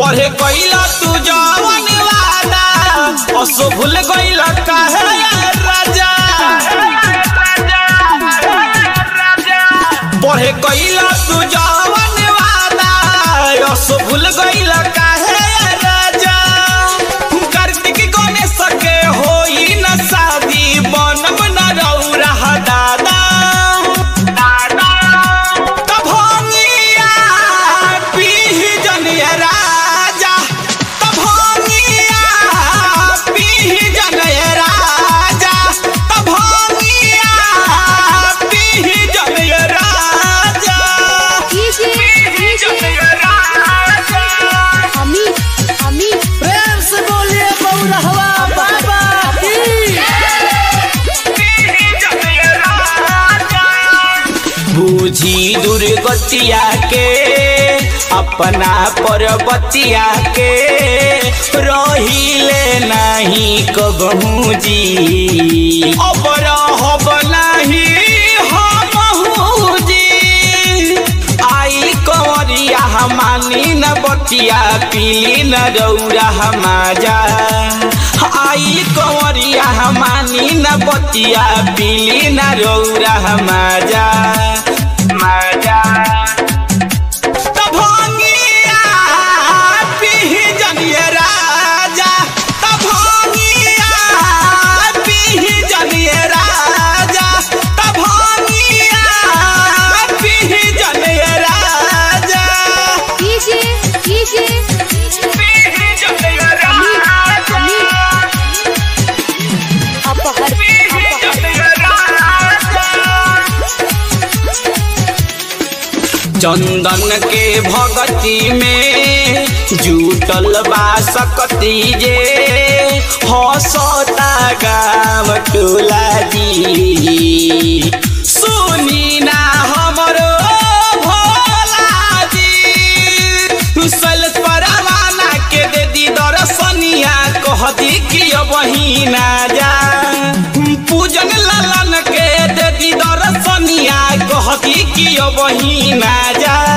बढ़े कैला तू जवन वादा असो भूल गइल काहे राजा बढ़े कैला तू जवन वादा असो भूल गइल काहे राजा कार्तिक गणेश के होई न शादी बनब न रौरा दादा तब होंगिया पीह जनिया राजा तब होंगिया पीह जनिया राजा तब होंगिया पीह जनिया राजा डीजे डीजे अमित अमित प्रेम से बोलिए बउरहवा बाबा की बूझी दुर्गतिया के अपना पर्वतिया के रहिले नहीं कबहू जी अब रहब नहीं हमहू जी आई कंवरिया हमानी न बतिया पीली न रौरा हमाजा आई कंवरिया हमानी न बतिया पीली न रौरा हमाजा माजा तब होंगिया पीह जनिए राजा तब होंगिया पीह जनिए राजा तब होंगिया पीह जनिए राजा डीजे डीजे पीह जनिए अमित अमित अपहर अपहर चंदन के भगती में जुटल बा सकती जे हसता गाम टोला जी सुनी ना हमरो भोला जी सैलस परवाना के दे दी दर्शनिया कह दी कि बहिना जा पूजन ललन के दे दी दर्शनिया कह दी कि बहिना जा